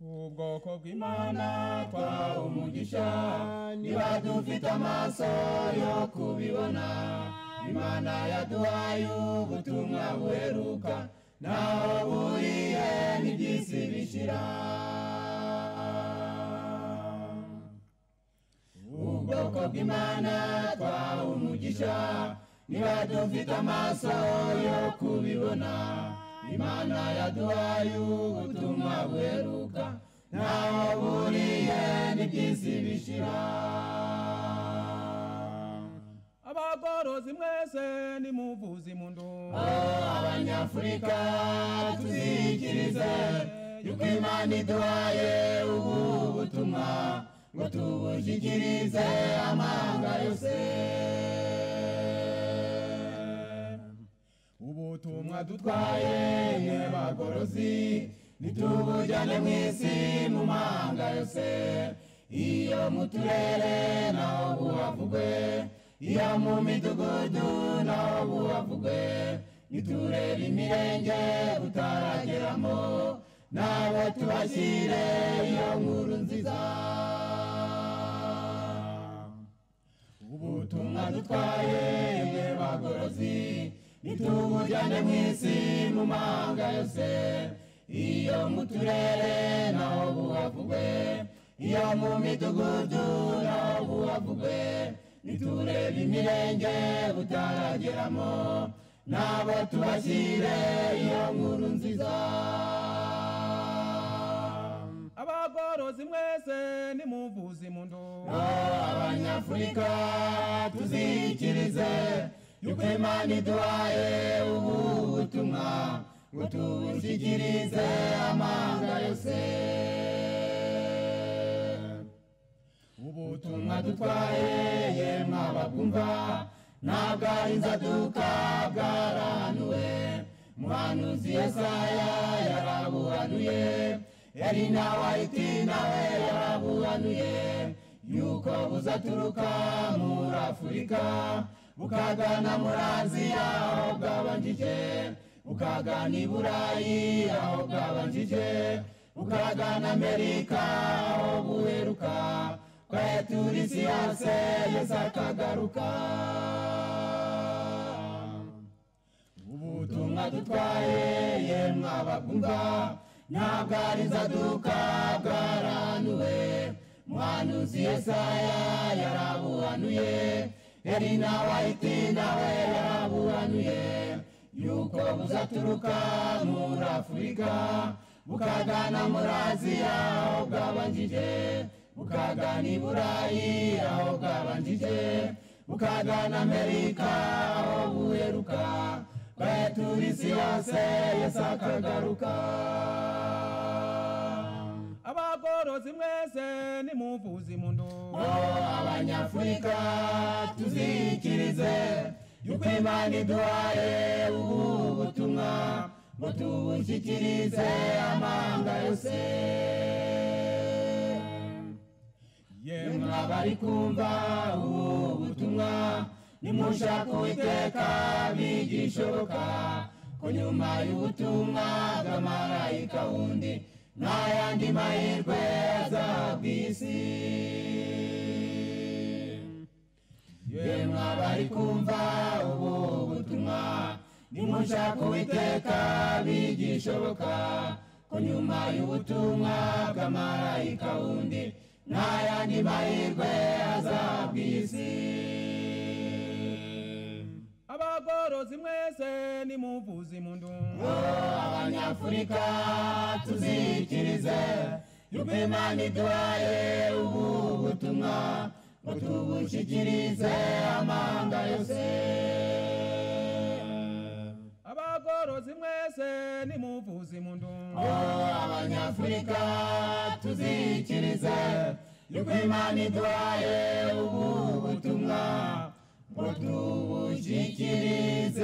ubwoko bw'imana twaha umugisha niba dufite amaso yo kubibona imana yaduhaye ubutumwa buheruka naho buriye n'iby'isi bishira ubwoko bw'imana twaha umugisha niba dufite amaso yo kubibona imana yaduhaye ubutumwa buheruka ntaho buriye n'iby'isi bishira abagorozi mwese nimuvuze impundu abanyafurika tuzikirize yuko imana iduhaye ubu butumwa ngo tubushyikirize amahanga yose ubutumwa dutwaye mwe bagorozi nitubujyane mu isi mu mahanga yose iyo mu turere naho buhavugwe iyo mu midugudu naho buhavugwe niturere imirenge utarageramo nabo tubashyire iyo nkuru nziza ubutumwa dutwaye mwe bagorozi nitubujyane mu isi mu mahanga yose iyo mu turere naho buhavugwe iyo mu midugudu naho buhavugwe niturebe imirenge butarageramo nabo tubashyire iyo nkuru nziza abagorozi mwese nimuvuze impundu abanyafurika tuzikirize yuko imana iduhaye ubu butumwa ngo tubushyikirize amahanga yose ubutumwa dutwaye yemwe ababwumva ntabwo ari inzaduka bwarahanuwe muhanuzi yesaya yarabuhanuye yari nawe ahiti nawe yarabuhanuye yuko buzaturuka muri afurika bukagana muri aziya aho bwabanjije bukagana i burayi aho bwabanjije bukagana amerika aho buheruka twaye turi isi yose yesu akagaruka ubutumwa dutwaye yemwe ababwumva ntabwo ari inzaduka bwarahanuwe muhanuzi yesaya yarabuhanuye yari nawe ahiti nawe yarabuhanuye yuko buzaturuka muri afurika bukagana muri aziya aho bwabanjije bukagana i burayi aho bwabanjije bukagana amerika aho buheruka twaye turi isi yose yesu akagaruka abagorozi mwese nimuvuze impundu abanyafurika tuzikirize yuko imana iduhaye ubu butumwa ngo tubushyikirize amahanga yose yemwe abari kumva ubu butumwa nimushaka uwiteka bigishoboka ko nyuma y'ubutumwa bw'amarayika wundi nta yandi mahirwe azahabwa isi yemwe abari kumva ubu butumwa nimushaka uwiteka bigishoboka ko nyuma y'ubutumwa bw'amarayika wundi nta yandi mahirwe azahabwa isi abagorozi mwese nimuvuze impundu abanyafurika tuzikirize yuko imana iduhaye ubu butumwa ngo tubushyikirize amahanga yose abagorozi mwese nimuvuze impundu abanyafurika tuzikirize yuko imana iduhaye ubu butumwa ngo tubushyikirize